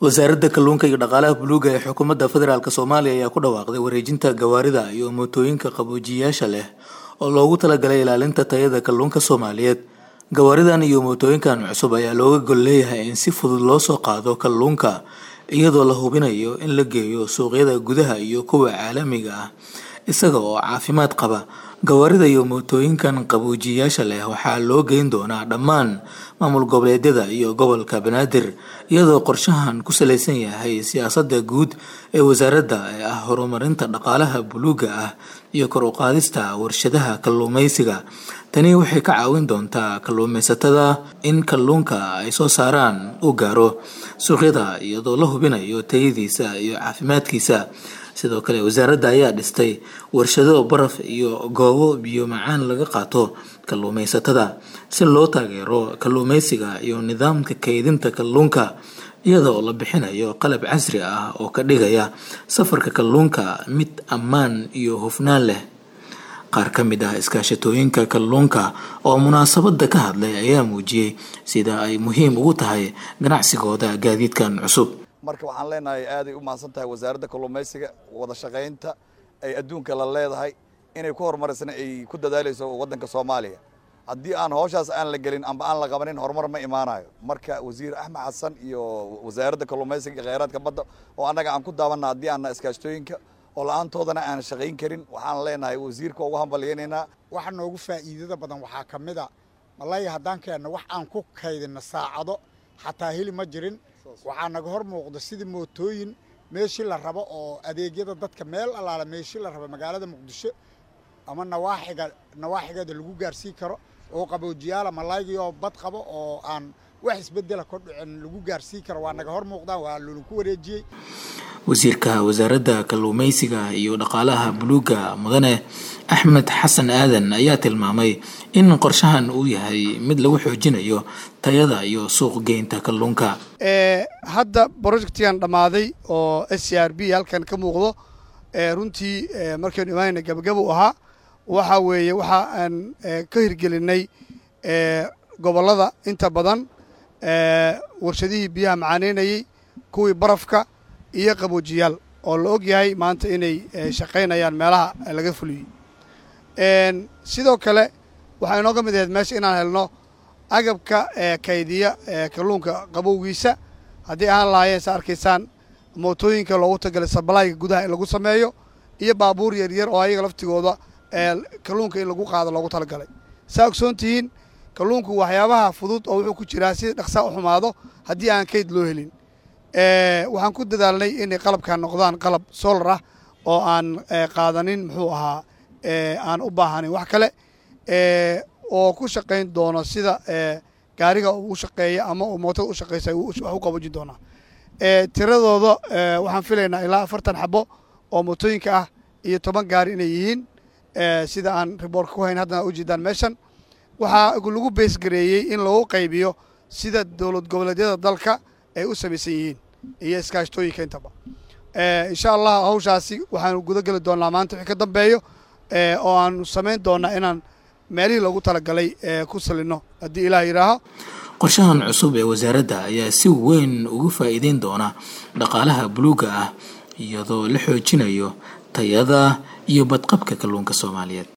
wasaaradda kalluunka iyo dhaqaalaha buluuga ee xukuumadda federaalk soomaaliya ayaa ku dhawaaqday wareejinta gawaarida iyo mootooyinka qaboojiyayaasha leh oo loogu talagalay ilaalinta tayada kalluunka soomaaliyeed gawaaridan iyo mootooyinkan cusub ayaa looga gol leeyahay in si fudud loo soo qaado kalluunka iyadoo la hubinayo in la geeyo suuqyada gudaha iyo kuwa caalamiga ah isaga oo caafimaad qaba gawaarida iyo mootooyinkan qaboojiyayaasha leh waxaa loo geyn doonaa dhammaan maamul goboleedyada iyo gobolka banaadir iyadoo qorshahan ku salaysan yahay siyaasadda guud ee wasaaradda ee ah horumarinta dhaqaalaha buluuga ah iyo kor u qaadista warshadaha kalluumeysiga tani waxay ka caawin doontaa kalluumeysatada in kalluunka ay soo saaraan uu gaaro suuqyada iyadoo la hubinayo tayadiisa iyo caafimaadkiisa sidoo kale wasaaradda ayaa dhistay warshado baraf iyo goobo biyo macaan laga qaato kalluumeysatada si loo taageero kalluumeysiga iyo nidaamka kaydinta kalluunka iyadoo la bixinayo qalab casri ah oo ka dhigaya safarka kalluunka mid ammaan iyo hufnaan leh qaar ka mid ah iskaashatooyinka kalluunka oo munaasabadda ka hadlay ayaa muujiyey sida ay muhiim ugu tahay ganacsigooda gaadiidkan cusub marka waxaan leenahay aaday u mahadsan tahay wasaaradda kalluumaysiga wada shaqaynta ay adduunka la leedahay inay ku horumarisna ay ku dadaalayso waddanka soomaaliya haddii aan hawshaas aan la gelin amba aan la qabanin horumar ma imaanayo marka wasiir axmed xasan iyo wasaaradda kalluumaysiga iyo kheyraadka badda oo annaga aan ku daabanna haddii aanna iskaashtooyinka oo la-aantoodana aan shaqayn karin waxaan leenahay wasiirka ugu hambalyaynaynaa waxa noogu faa'iidada badan waxaa ka mid a malaya haddaan keenno wax aan ku kaydinno saacado xataa heli ma jirin waxaa naga hor muuqda sidii mootooyin meeshii la rabo oo adeegyada dadka meel allaala meeshii la rabo magaalada muqdisho ama nawaaxiga nawaaxigeeda lagu gaarsiin karo oo qaboojiyaala malaygii oo bad qabo oo aan wax isbedela ka dhicin lagu gaarsiin karo waa naga hor muuqdaan waa lulaku wareejiyey wasiirka wasaaradda kalluumeysiga iyo dhaqaalaha buluuga mudane axmed xasan aadan ayaa tilmaamay in qorshahan uu yahay mid lagu xoojinayo tayada iyo suuq geynta kalluunka hadda projectigan dhammaaday oo s c r b halkan ka muuqdo runtii markaynu imaanayna gabagaba u ahaa waxa weeye waxa aan ka hirgelinay gobollada inta badan warshadihii biyaha macaaneynayey kuwii barafka iyo qaboojiyaal oo la og yahay maanta inay shaqaynayaan meelaha laga fuliyey sidoo kale waxaa inooga mid ahayd meesha inaan helno agabka kaydiya kalluunka qabowgiisa haddii ahaan lahaayeen sa arkaysaan mootooyinka loogu tagalay sabalaayga gudaha in lagu sameeyo iyo baabuur yaryar oo ayaga laftigooda kalluunka in lagu qaado loogu talagalay saa ogsoon tihiin kalluunku waxyaabaha fudud oo wuxuu ku jiraa si dhaqsaa u xumaado haddii aan kayd loo helin waxaan ku dadaalnay inay qalabkan noqdaan qalab solar ah oo aan qaadanin muxuu ahaa aan u baahanayn wax kale oo ku shaqayn doono sida gaariga uu shaqeeya ama uu mootada u shaqaysa wax u qaboojin doonaa tiradooda waxaan filaynaa ilaa afartan xabo oo mootooyinka ah iyo toban gaari inay yihiin sida aan riboorka ku hayn haddana ujeedaan meeshan waxaa lagu beesgareeyey in lagu qaybiyo sida dowlad goboleedyada dalka ay u samaysan yihiin iyo iskaashtooyinka intaba insha allah hawshaasi waxaanu guda geli doonaa maanta wixii ka dambeeyo oo aanu samayn doonaa inaan meelihii loogu talagalay ku salino haddii ilaah yidhaaho qorshahan cusub ee wasaaradda ayaa si weyn ugu faa'iideyn doona dhaqaalaha buluuga ah iyadoo la xoojinayo tayada iyo badqabka kalluunka soomaaliyeed